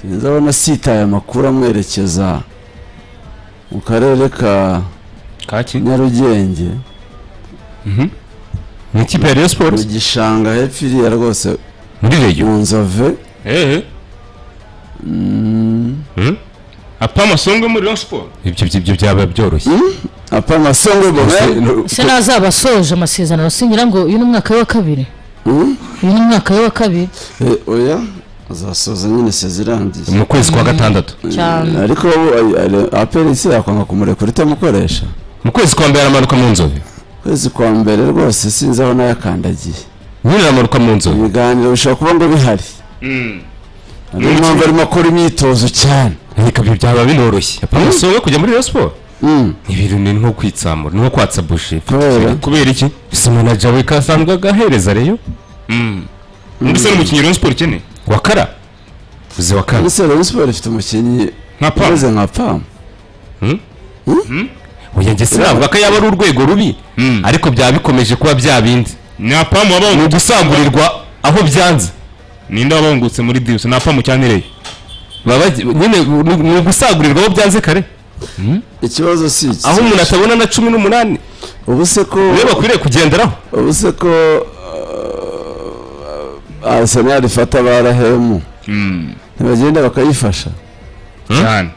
kugeza abona sitaye amakuru amwerekeza mu karere ka kaki nyarugenge mu ikipe ya Rayon mu Sports gishanga hepfo iriya rwose muri regiyo mu nzove ehe apa amasonga muri Rayon Sports ibyo ibyo- ibyo byaba byoroshye apa amasongo bose se nazaba asoje amasezerano sinyira ngo uyu ni umwaka we wa kabiri uyu ni umwaka we wa kabiri oya azasoza nyine sezi irangiye mu kwezi kwa gatandatu cyane ariko aperisi yakwanga kumurekura itamukoresha mu kwezi kwa mbere aramanuka mu nzobe kwezi kwa mbere rwose sinzi aho nayakandagiye nyine aramanuka mu nzobe ibiganiro bishobora kuba ngo bihari niyo mpamvu arimo akora imyitozo cyane reka ibyo byaba binoroshye apa amasonga kujya muri Rayon Sports ni ibintu ni nko kwitsamura ni nko kwatsa buji kubera kubera iki si manager we kasanzwe agahereza reyo mbese ni umukinnyi Rayon Sports ukeneye wakara uzi wakara ese Rayon Sports ifite umukinnyi nka pa umeze nka pamu oya njye sinavuga ko yaba ari urwego rubi ariko byaba bikomeje kuba bya bindi ni apa mu ni wabahungutse ugusangurirwa aho byanze ninde wabahungutse muri Dius ni apa mu cyanireye baba nyine ni- ni ugusangurirwa aho byanze kare ikibazo si iki aho umuntu atabona na cumi n'umunani ubu se ko niyo bakwiriye kugenderaho ubu se ko uh, arsenal ifata ba rahemu ntibagenda bakayifasha cyane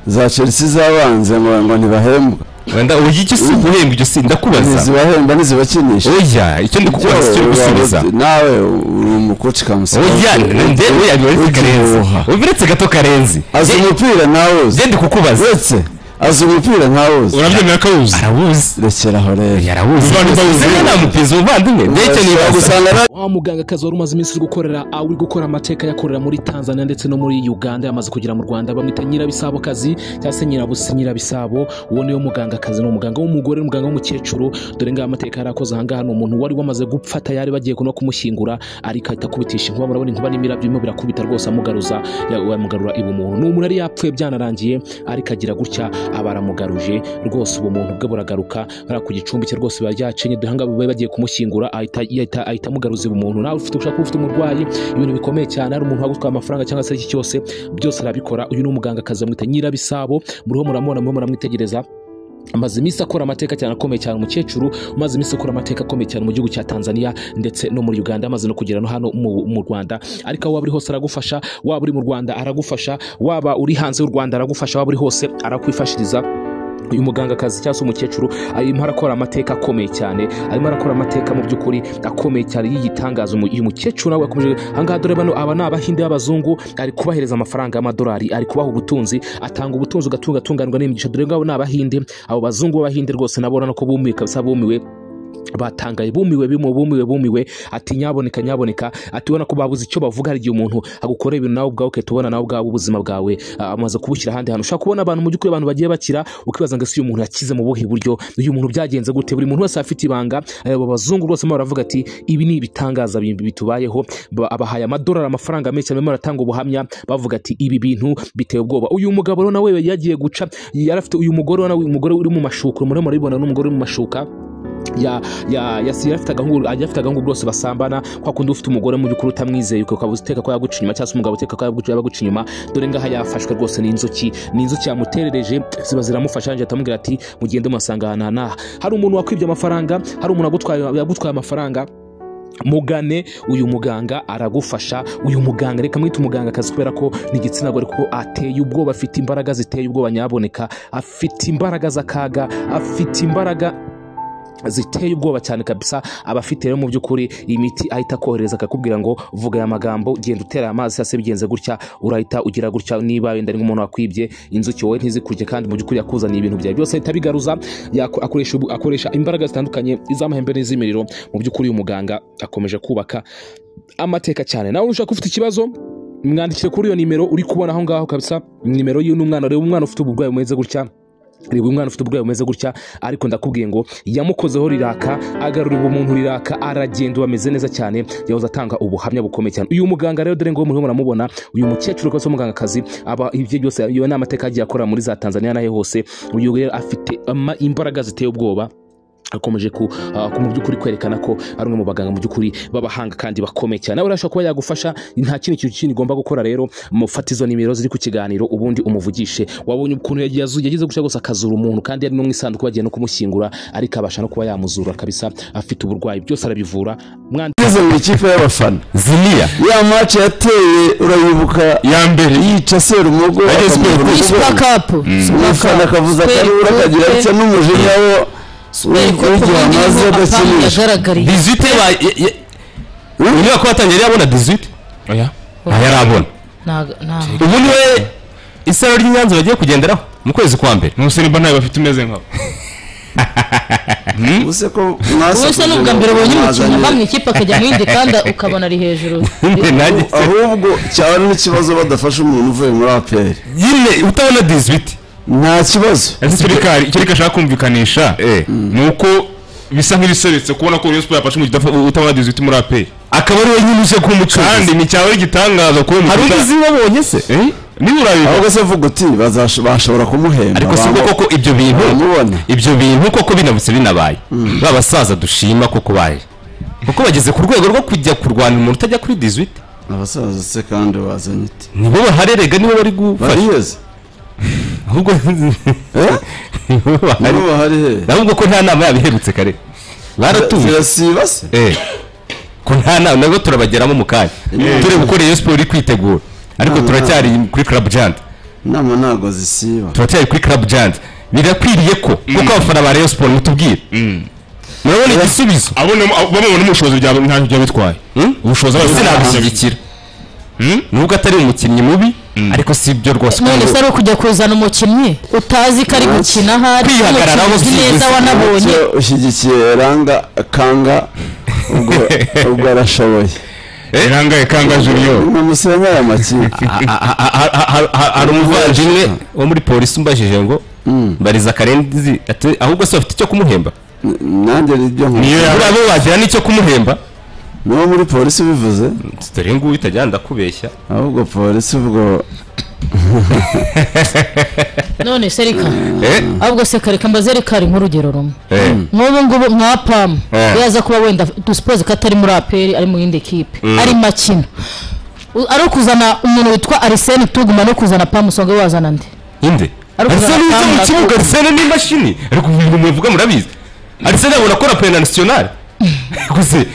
za chelsea zabanze ngo ngo ntibahembwa wenda uyu icyo si guhembwa ibyo si ndakubaza ntizibahemba ntizibakinisha oya icyo ndi kukubaza si icyo gusubiza nawe uri umukoci kamusa oya ndewe yabibonetse karenzi Ugihuha. ubiretse gato karenzi azi Njye- umupira nawe uzi njye ndi kukubaza uretse azi umupira nkawe uzi urabyemera ko awuzi arawuzi rekera aho rero yarawuzi Umuvandimwe awuzi. Zena nta mupezi umuvandimwe ndetse Urashobora nibaza gusanga na wa muganga akazi wari umaze iminsi uri gukorera aho uri gukora amateka yakorera muri tanzania ndetse no muri uganda yamaze kugera mu rwanda bamwita nyirabisabo kazi cyangwa se nyirabusi nyirabisabo uwo niwe muganga akazi ni umuganga w'umugore n'umuganga w'umukecuru dore ngaho amateka yari akoze ahangaha ni umuntu wari wamaze gufata yari bagiye no kumushyingura ariko ahita akubitisha inkuba murabona inkuba n'imirabyo birimo birakubita rwose amugaruza ya- amugarura ibumuntu ni umuntu yari yapfuye byanarangiye ariko agira gutya aba aramugaruje rwose ubumuntu bwe buragaruka bariya ku gicumbi cye rwose biba byacenye dore ahangaha bari bagiye kumushyingura ahita ahita- ahita amugaruza ubumuntu nawe ufite ushaka kuba ufite umurwayi ibintu bikomeye cyane ari umuntu wagutwaye amafaranga cyangwa se iki cyose byose arabikora uyu ni umuganga akazi bamwita nyirabisabo muriho muramubona muriho muramwitegereza amaze iminsi akora amateka cyane akomeye cyane umukecuru umaze iminsi akora amateka akomeye cyane mu gihugu cya tanzania ndetse no muri uganda amaze no kugera no hano mu, mu rwanda ariko aho waba uri hose aragufasha waba uri mu rwanda aragufasha waba uri hanze y'u rwanda aragufasha waba uri hose arakwifashiriza uyu mugangakazi cyangwa se umukecuru arimo arakora amateka akomeye cyane arimo arakora amateka mu by'ukuri akomeye cyane y'igitangaza umu- uyu mukecuru nawe yakomeje ahangaha dore bano aba ni abahinde b'abazungu ari kubahereza amafaranga y'amadolari ari kubaha ubutunzi atanga ubutunzi ugatunga atunganirwa n'imigisha dore ngabo ni abahinde abo bazungu b'abahinde rwose nabo urabona ko bumiwe kabisa bumiwe batangaye bumiwe bimu bumiwe bumiwe ati nyaboneka nyaboneka ati ubona ko babuze icyo bavuga hari igihe umuntu agukorera ibintu nawe ubwawe ukahita ubona nawe ubwawe ubuzima bwawe ah, amaze kubushyira ahandi hantu ushobora kubona abantu mu by'ukuri abantu bagiye bakira ukibaza ngo ese uyu muntu yakize mu buhe buryo uyu muntu byagenze gute buri muntu wese afite ibanga eh, abo bazungu rwose barimo baravuga ati ibi ni ibitangaza bimbi bitubayeho Ba- abahaye amadolari amafaranga menshi barimo baratanga ubuhamya bavuga ati ibi bintu biteye ubwoba uyu mugabo rero nawe yagiye guca yari afite uyu mugore nawe umugore uri mu mashuka murimo murabibona n'umugore uri mu mashuka ya ya ya si afite agahungu ajya afite agahungu rwose basambana kwa kundi ufite umugore mu by'ukuri utamwizeye ukaba uteka ko yaguca inyuma cyangwa se umugabo uteka ko yaguca yabaguca inyuma dore ngaha yafashwe rwose n'inzuki ni inzuki yamuterereje ziba ziramufasha yanjye atamubwira ati mugende muhasanga ahantu aha n'aha hari umuntu wakwibye amafaranga hari umuntu wagutwaye yagutwaye amafaranga mugane uyu muganga aragufasha uyu muganga reka mwite umuganga akazi kubera ko ni igitsina gore kuko ateye ubwoba afite imbaraga ziteye ubwoba nyaboneka afite imbaraga z'akaga afite imbaraga ziteye ubwoba cyane kabisa aba afite rero mu by'ukuri imiti ahita akohereza akakubwira ngo vuga aya magambo genda utera amazi cyangwa se bigenze gutya urahita ugira gutya niba wenda ari nk'umuntu wakwibye inzuki wowe ntizikurye kandi mu by'ukuri yakuzaniye ibintu byawe byose ahita abigaruza Yako- akoresha ubu- akoresha imbaraga zitandukanye iz'amahembe n'iz'imiriro mu by'ukuri uyu muganga akomeje kubaka amateka cyane nawe ushaka ufite ikibazo mwandikire kuri iyo nimero uri kubona aho ngaho kabisa nimero y'uyu ni umwana reba umwana ufite uburwayi bumeze gutya reba umwana ufite uburwayi bumeze gutya ariko ndakubwiye ngo yamukozeho riraka agarurira umuntu riraka aragenda bameze neza cyane yahoze atanga ubuhamya bukomeye cyane uyu muganga rero dore ngo muriho muramubona uyu mukecuru rwose w'umugangakazi aba ibyo byose iyo ni amateka yagiye akorera muri za tanzania n'ahe hose uyu rero afite ama- imbaraga ziteye ubwoba akomeje ku ah, ku- mu by'ukuri kwerekana ko ari umwe mu baganga mu by'ukuri b'abahanga kandi bakomeye cyane nawe rero ashobora kuba yagufasha nta kindi kintu kindi igomba gukora rero mufate izo nimero ziri ku kiganiro ubundi umuvugishe wabonye ukuntu yagiye azu- yagize gushya gusa akazura umuntu kandi yari no mu isanduku bagiye no kumushyingura ariko abasha no kuba yamuzura kabisa afite uburwayi byose arabivura Mwandi- Ngeze mu ikipe y'abafana ziriya ya match yateye urayibuka ya mbere yica serumogo Ageze akamuvura Sport umugongo. kapu umufana akavuza akarura akagira atya n'umujinya wo w'igihe amaze adakinisha yagaragariye dizite ba ye- ye- inyubako yatangiye yari yabona dizite oya ntayo arabona Ntago- ntago. ubundi we isaro ry'inyanza bagiye kugenderaho mu kwezi kwa mbere ntusimba ntayo bafite umeze nkabo ubuse ko mwasa wowe se ni ubwa mbere ubonye umukinnyi ava mu ikipe akajya mu yindi kandi ukabona ari hejuru Nyine nanjye se- ahubwo cyaba n'ikibazo badafashe umuntu uvuye muri apr nyine utabona dizite nta kibazo ese ikireka ikireka ashaka kumvikanisha ni uko bisa nk'ibisobetse kubona ko Rayon Sport yafashe umukino udaf- utabona diziti muri apeyi akaba ari wenyine uje kuba umucuruzi kandi ni cyaba ari igitangaza kuba hari undi umukinnyi uta- uzi babonye se Eh? niba urabibona ahubwo se vuga uti bazasho- bashobora kumuhemba ariko si bwo banga- koko ibyo bintu bamubona. ibyo bintu koko binamutse binabaye ba basaza dushima koko baje kuko bageze ku rwego rwo kujya kurwanira umuntu utajya kuri dizite abasaza se kandi bazanye iti nibo baharerega nibo bari gufasha bariyeze ahubwo eh nibo bahari nibo bahari he ahubwo ko nta nama yabiherutse kare baratuye zirasiba se Eh. ko nta nama nabwo turabageramo mu kanya tureba uko Rayon Sport iri kwitegura ariko Nama. turacyari kuri Club Giant inama ntago zisiba turacyari kuri Club Giant birakwiriye ko kuko abafana ba Rayon Sport mutubwire murabona igisubizo abona bamubona ubushobozi bya ntacyo byaba bitwaye ubushobozi bwose nabishyigikira nubwo atari umukinnyi mubi ariko si ibyo rwose none se ari ukujya kuzana umukinnyi utazi ko ari gukina ahari Kwihagararaho umukinnyi uzi neza byihuse. wanabonye Icyo ushyigikiye ranga kanga ubwo ubwo arashoboye irangaye kanga junior ni umusenga aya makipe Ha- ha- ha- ha- ha- ha- hari umuvandimwe wo muri polisi umbajije ngo mbariza karenzi ati, ahubwo se bafite icyo kumuhemba nanjye nibyo niyo nkora ya- buriya bo wagira n'icyo kumuhemba niwo muri polisi ubivuze dore nguyu utajyana ndakubeshya ahubwo polisi ubwo none se reka Eh, ahubwo se kareka mbaze reka ari nk'urugero rumwe eh, nk'ubu ngubu mwa pamu Eh. yaza kuba wenda dusipoze ko atari muri aperi ari mu yindi kipe ari makino U- ari ukuzana umuntu witwa ariseni tuguma no kuzana pamu usanga wazana ndi inde Ariko arisene uza mu aratanga kibuga akubita. arisene n'imashini ariko ubu ibintu mubivuga murabizi arisene abona akora pena nasiyonari gusa ese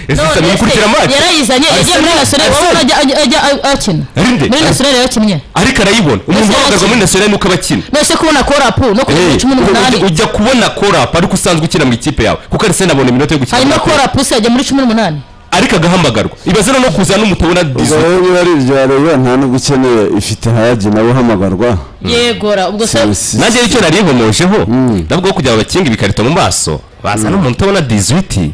None isano se, ikurikira amazi yarayizanye yagiye muri Arsenal- nasiyonari wowe Arsenal- urajya ajya- ajya a- akina Arinde. muri nasiyonari yakinnye ariko arayibona umuntu Arsenal uhagaze muri akina. nasiyonari nuko aba akina none se kubona korapu no kujya muri Eh, cumi n'umunani ujya kubona korapu ariko usanzwe ukina mu ikipe yawe kuko arisene abona iminota yo gukina muri hanyuma Aperi. korapu se yajya muri cumi n'umunani ariko agahamagarwa ibaze no kuza n'umutabona ubwo dizo rero niba ari ibyo wareba nta n'ubwo ukeneye ifite hayagi nawe uhamagarwa yegora ubwo se polisi nanjye icyo nari nkomojeho nabwo kugira ngo bakinge ibikarito mu maso bazana umuntu utabona dizwiti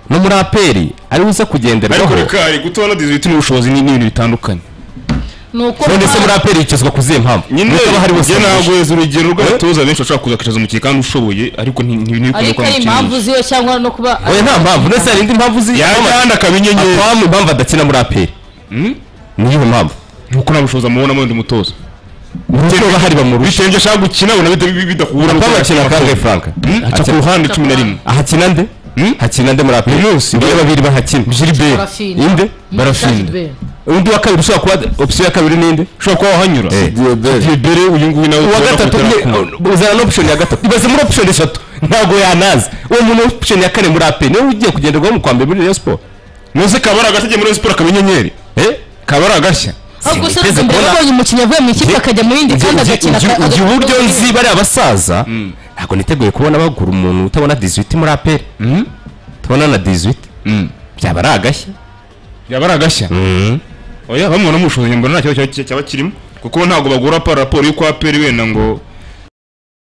no muri aperi ari buze ariko kugenderwaho reka hari gutora diziti n'ubushobozi ni ibintu bitandukanye ni uko none se muri aperi yicazwa ku zihe mpamvu nyine Nutaba hari bose njye nagweza urugero Eh? rw'abatoza benshi bashobora kuza kwicaza umukinnyi kandi ushoboye ariko ntibikunda kuba ariko ari impamvu umukinnyi ziwe cyangwa no kuba oya nta mpamvu ndetse hari indi mpamvu uzi yajya kandi akaba inyenyeri apamu impamvu adakina muri aperi niyo mpamvu nkuko nta bushobozi amubonamo undi mutoza niyo bahari bamurusha bitewe n'ibyo ashaka gukina ubona bita- bidakubura apamu gukorera akina amakosa. kangahe franka Hmm? aca ku ruhande cumi na rimwe ahakina nde hakina nde muri aperi niyo babiri bahakina jiliberi Barafina. inde barafina barafite undi wa kabiri ushobora kuba opisiyo ya kabiri ninde ushobora kuba wahanyura diyoberi diyebere uyu nguyu nawe uwa tubona gatatu kutera ni- ku- uzana n'option ya gatatu ibaze muri option eshatu ntabwo yanaza uwo muntu option ya kane muri ape niwe ugiye kugenderwaho mu kwambere muri Rayon Sport muzi kabara agashya agiye muri Rayon sport akaba inyenyeri eh kabara agashya ahubwo Sinigeze se reka mbere mbona- babonye umukinnyi avuye mu ikipe akajya mu yindi kandi agakina Ngi- ngi- aka- ngi uburyo agakina nzi bari abasaza ntabwo niteguye kubona bagura umuntu utabona 18 muri ape tubona na 18 byaba ari agashya yaba ari agashya oya bamwe banamubushoboye mbona nta kibazo cyaba- cyaba kirimo kuko ntabwo bagura pa- raporo y'uko aperi wenda ngo